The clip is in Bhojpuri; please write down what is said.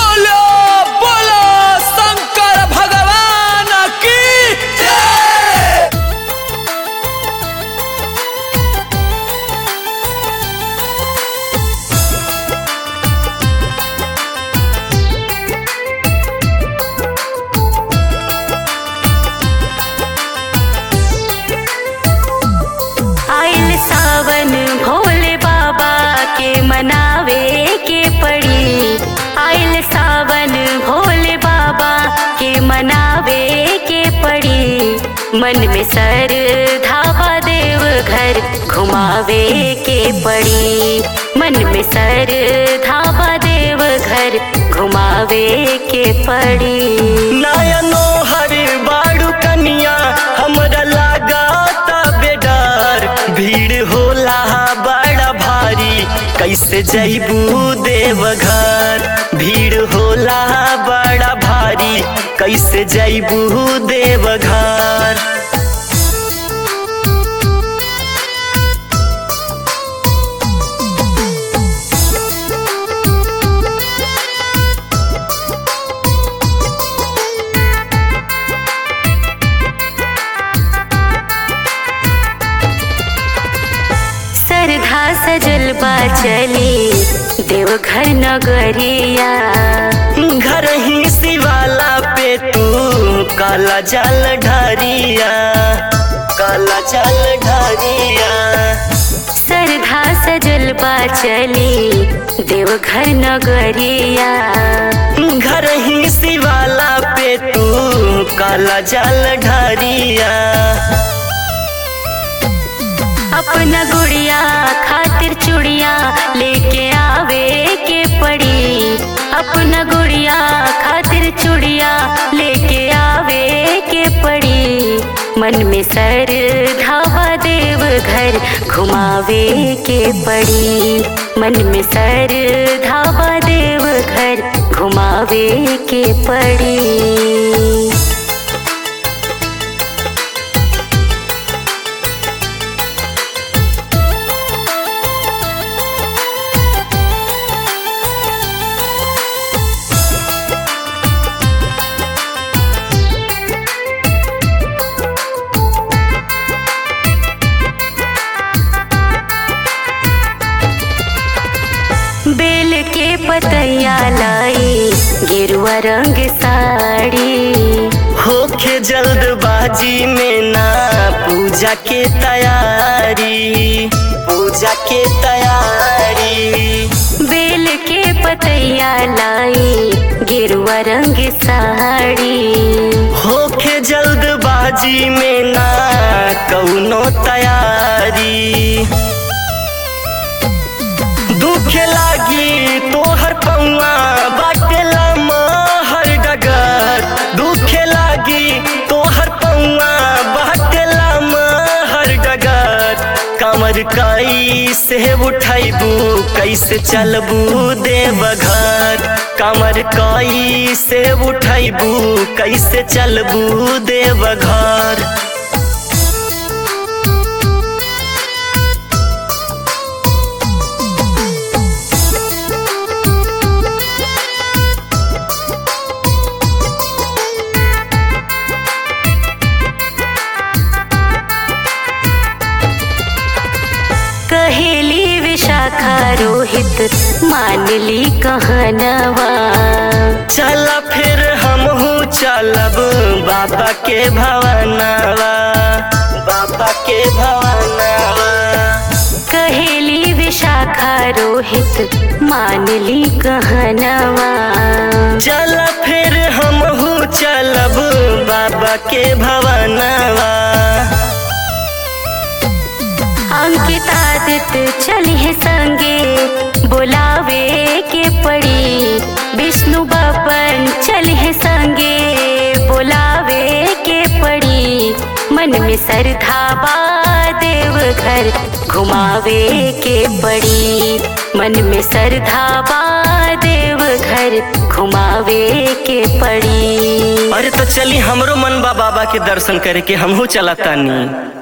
बोलो बोलो शंकर भगवान की जय आइल सावन भोले बाबा के मनावे के पड़ी आइल सावन भोले बाबा के मनावे के पड़ी मन में सर धावा देव घर घुमावे के पड़ी मन में सर धावा देव घर घुमावे के पड़ी नयनो हर बाड़ू कनिया हमरा लागता बेडर भीड़ होला बड़ा भारी कैसे जैबू देवघर भीड़ होला बड़ा भारी कैसे जैबू देवघर सरधा सजल बा चली देवघर नगरिया घर ही शिवाला पे तू काला जल ढारिया काला जल ढारिया सरधा सजल बा चली देवघर नगरिया घर ही शिवाला पे तू काला जल ढारिया अपना गुड़िया खातिर चूड़िया लेके आवे के पड़ी अपना गुड़िया खातिर चूड़िया लेके आवे के पड़ी मन में सर धावा देव घर घुमावे के पड़ी मन में सर धावा देव घर घुमावे के पड़ी बेल के पतैया लाई गेरुआ रंग साड़ी होखे जल्दबाजी में ना पूजा के तैयारी पूजा के तैयारी बेल के पतैया लाई गेरुआ रंग साड़ी होखे जल्दबाजी में ना कौनो तैयारी दुख लागी तोहर पौआ बाटेला हर डगर दुख लागी तोहर पौआ बाटेला हर डगर कमर कई से उठैबू कैसे चलबू देवघर कमर कई से उठैबू कैसे चलबू देवघर कहेली विशाखा रोहित मान ली कहनवा चल फिर हमहू चलब बाबा के भवनवा बाबा के भवनवा कहेली विशाखा रोहित मान ली कहनवा चल फिर हमहू चलब बाबा के भवनवा अंकितादित चली है संगे बुलावे के पड़ी विष्णु बपन चली है संगे बुलावे के पड़ी मन में सरधाबा देव घर घुमावे के पड़ी मन में सरधाबा देव घर घुमावे के पड़ी अरे तो चली हमरो मन बा बाबा के दर्शन करे के हमहू चलतानी